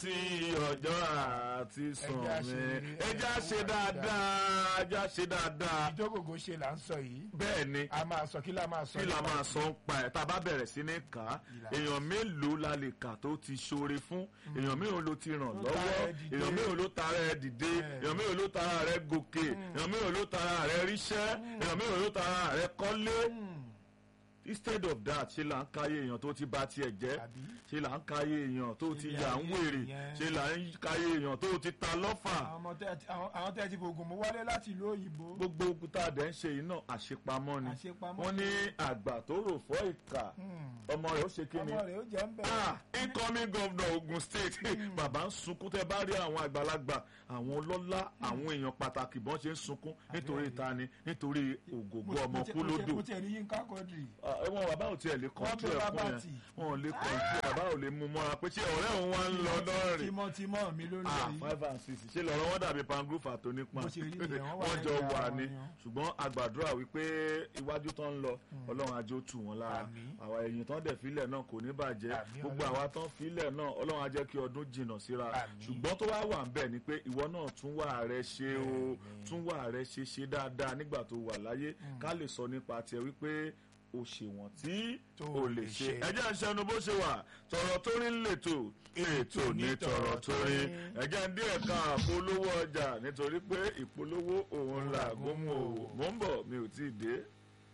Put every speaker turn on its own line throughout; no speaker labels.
tí ọjọ́ àti sùn
Ẹja
mi
ṣe-
ẹja ṣe dáadáa ẹja ṣe dáadáa
ìjókòó ṣe là ń sọ yìí
bẹ́ẹ̀ ni
a máa sọ kí la máa sọ
kí la
nípa
máa sọ ń pa ẹ̀ tá a bá bẹ̀rẹ̀ sí ní kà á
Ìlà.
èèyàn mélòó la lè kà tó ti ṣoore fún èèyàn mélòó ló ti ràn
Ló
lọ́wọ́
tara ẹ̀ dìde.
èèyàn mélòó ló tara ẹ̀ dìde
Bẹ́ẹ̀.
èèyàn mélòó ló tara rẹ̀ gòkè èèyàn mélòó ló tara rẹ̀ ríṣẹ́ èèyàn mélòó ló tara rẹ̀ kọ́lé instead of that ṣe là ń káyé èèyàn tó ti bà tiẹ̀ jẹ́
Àbí?
ṣe là ń káyé èèyàn tó ti
Ilé
yà ń
ayé
wèrè
yẹn.
ṣe là ń káyé èèyàn tó ti ta lọ́fà
àwọn ọmọ tẹ àwọn- àwọn tẹ ti fògùn mú wálé láti ìlú òyìnbó
gbogbo òkúta dẹ̀ ń ṣe yìí náà àṣepamọ́ ni
Àṣepamọ́
wọ́n ní àgbà tó rò fọ́ ìkà ọmọ rẹ̀ ó ṣe kí ni
ọmọ rẹ̀ ó jẹ́ ń bẹ̀
ah incoming governor Ogun State bàbá ń sunkún tẹ bá rí àwọn àgbàlagbà àwọn ọlọ́lá àwọn èèyàn pàtàkì bọ́n ṣe ń sunkún nítorí ìtani nítorí ògògbó ọmọ kú lódò
mo tiẹ̀ ní Yínká Quadri
Ah, wọn bàbá ò tiẹ̀ lè kọ́ńtù
gbé
ẹ̀kún
bàbá
yẹn
tì.
wọn ò lè kọ́ńtù bàbá ò lè mú mọ́ra pé ṣé ọ̀rẹ́ òun wá ń lọ náà rè
tímọ́tímọ́ mi ló ń lọ
ah
yìí
five and six ṣé lọ́rọ̀ wọn dàbí pangrufa tó nípa
Bó ṣe rí nìyẹn, wọ́n wà
wọ́n jọ
lẹ́yìn
wà
ara
ní
wọn yan.
ṣùgbọ́n àgbàdúrà wípé iwájú tó ń lọ ọlọ́run ajé ó tù wọ́n lára
Àmín.
àwa ẹ̀yìn tán dẹ̀ filẹ̀ náà kò ní bàjẹ́
Àmín,
gbogbo
Ọlọ́run.
àwa tán filẹ̀ náà ọlọ́run á jẹ́ kí ọdún jìnnà síra
Àmín.
ṣùgbọ́n tó wá wà ń bẹ̀ ni pé ìwọ náà tún wà rẹ ṣe o tún wà rẹ ṣe ṣe dáadáa nígbà tó wà láyé ká lè sọ nípa tiẹ̀ wípé o ṣèwọ̀n tí
Tó
o lè
lè
ṣe
ṣe.
ẹjẹ́ ń ṣẹnu bó ṣe wà tọ̀rọ̀ tó rí ń lètò ètò ní tọ̀rọ̀ tó rí ẹjẹ́ ń dí ẹ̀ka àpolówó ọjà nítorí pé ìpolówó òun là gómù òwò mò ń bọ̀ mi ò tí ì dé.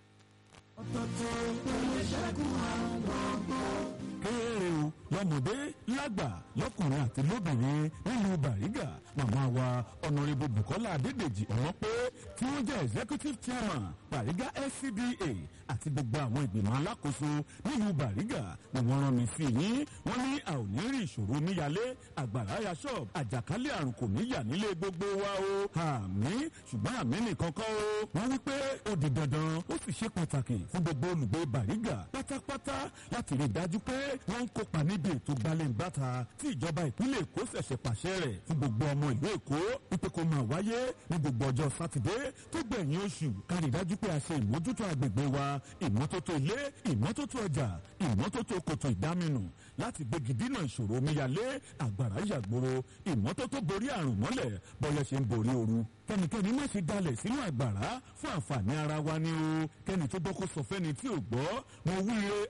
kéré o lọ́mọdé lágbà lọ́kùnrin àti lóbìnrin nílùú Bàrígà màmá wa ọ̀nàrẹ́bù Bùkọ́lá Adédèjì ọ̀wọ́n pé tí wọ́n jẹ́ executive chairman Bàrígà SCDA àti gbogbo àwọn ìgbìmọ̀ alákòóso nílùú Bàrígà ni wọ́n rán mi sí yín wọ́n ní a ò ní rí ìṣòro níyàlé àgbàrá ya ṣọ́ọ̀bù àjàkálẹ̀ àrùn kò ní yà nílé gbogbo wa o àmì ṣùgbọ́n àmì nìkan kọ́ o wọ́n wí pé ó di dandan ó sì ṣe pàtàkì fún gbogbo olùgbé Bàrígà pátápátá láti rí i dájú pé wọ́n ń kópa níbi ètò gbalẹ̀ǹbàtà tí ìjọba ìpínlẹ̀ Èkó ṣẹ̀ṣẹ̀ pàṣẹ rẹ̀ fún gbogbo ọmọ ìlú Èkó wípé kó máa wáyé ní gbogbo ọjọ́ sátidé tó gbẹ̀yìn oṣù ká rí i dájú pé a ṣe ìmójútó agbègbè wa ìmọ́tótó ilé ìmọ́tótó ọjà ìmọ́tótó kòtò ìdáminù láti gbégi dínà ìṣòro omíyalé àgbàrá yàgbóró ìmọ́tótó borí àrùn mọ́lẹ̀ bọ́yá ṣe ń borí ooru kẹ́nikẹ́ni má ṣe dalẹ̀ sínú àgbàrá fún àǹfààní ara wa ni o kẹ́ni tó gbọ́ kó sọ fẹ́ni tí ò gbọ́ mo wúre